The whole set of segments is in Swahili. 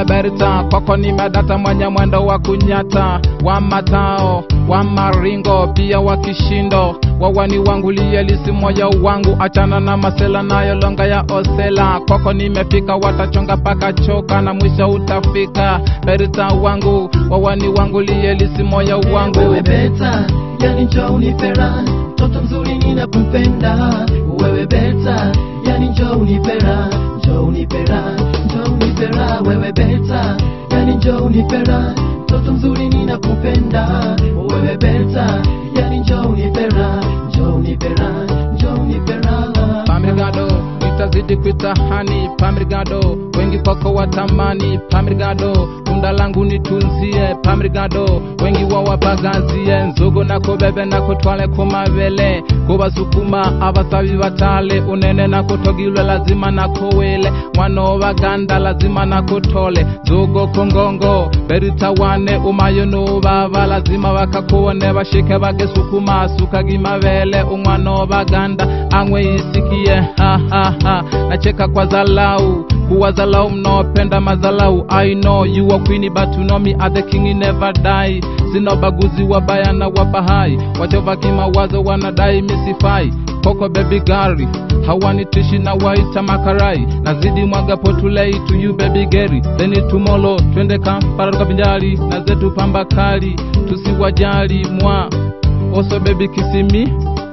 berta kwako nimedata mwenye mwendo wa kunyata wa matao wa maringo pia wa kishindo wawani wangu liyelisi moyo wangu achana na masela nayo longa ya osela kwako nimefika watachonga paka choka na mwisho utafika berta wangu wawani wangu liyelisi moyo wangu wewe beta yani njoo unipera mtoto mzuri ninakupenda wewe beta yani njoo unipera njoo unipera njoo unipera wewe beta yani njoo unipera mtoto mzuri ninakupenda wewe beta yani njoo unipera njoo unipera njoo unipera Pamirgado, nitazidi kuitahani Pamirgado, wengi kwako watamani Pamirgado, tunda langu nitunzie Pamirgado, wengi wawapagazie nzogo nako bebe nako twale kumavele kubasukuma abasabi batale unene nako togilwe lazima nako wele mwana wabaganda lazima nako tole zogo kongongo beritawane umayo nubaba lazima bakakubone bashike bagesukuma sukagimavele umwana wabaganda angwe isikie ha ha ha nacheka kwa zalau kuwa zalau mnaopenda mazalau i know you are queen but you know me are the king never die sina baguzi wabaya na wabahai wachova kimawazo wanadai misifai koko baby gari hawanitishi na waita makarai nazidi mwaga potulei to you baby geri theni tumolo twende kampala tukavinjali na zetu pamba kali tusiwajali mwa oso baby kisimi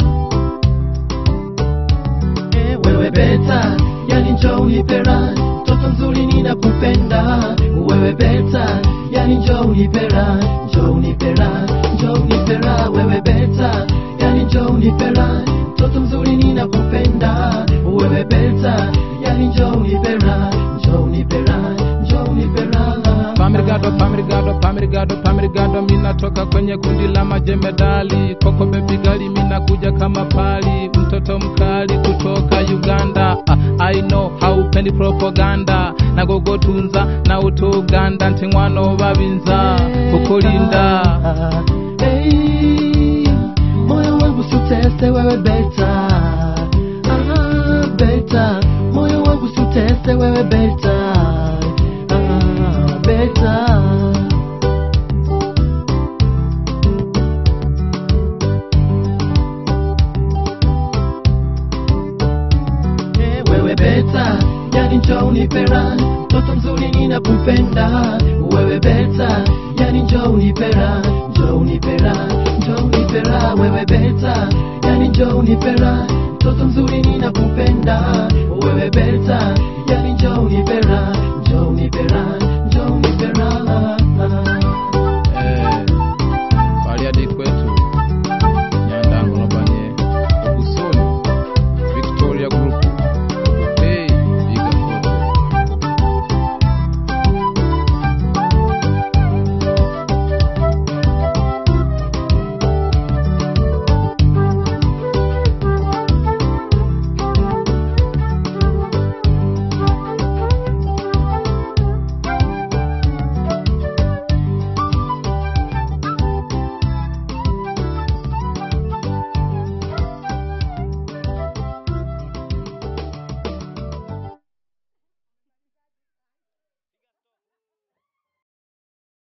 wewe beta yani njoo unipera mtoto mzuri ninakupenda wewe beta yani njoo unipera njoo unipera njoo unipera wewe beta yani njoo unipera mtoto mzuri ninakupenda wewe beta yani njoo unipera njoo unipera njoo unipera Pamirgado, pamirgado, pamirgado, pamirgado, minatoka kwenye kundi la majemedali. Koko bebi gali, minakuja kama pali, mtoto mkali kutoka Uganda. Ah, I know haupendi propaganda, nagogo tunza na utuganda, ntingwano babinza kukulinda. Hey, moyo wangu sutese wewe beta ah, beta moyo wangu sutese wewe beta ah, beta Eh, wewe beta yani njoo unipera mtoto mzuri ninakupenda wewe beta yani njoo unipera njoo unipera njoo unipera wewe beta yani njoo unipera mtoto mzuri ninakupenda wewe beta yani njoo unipera njoo unipera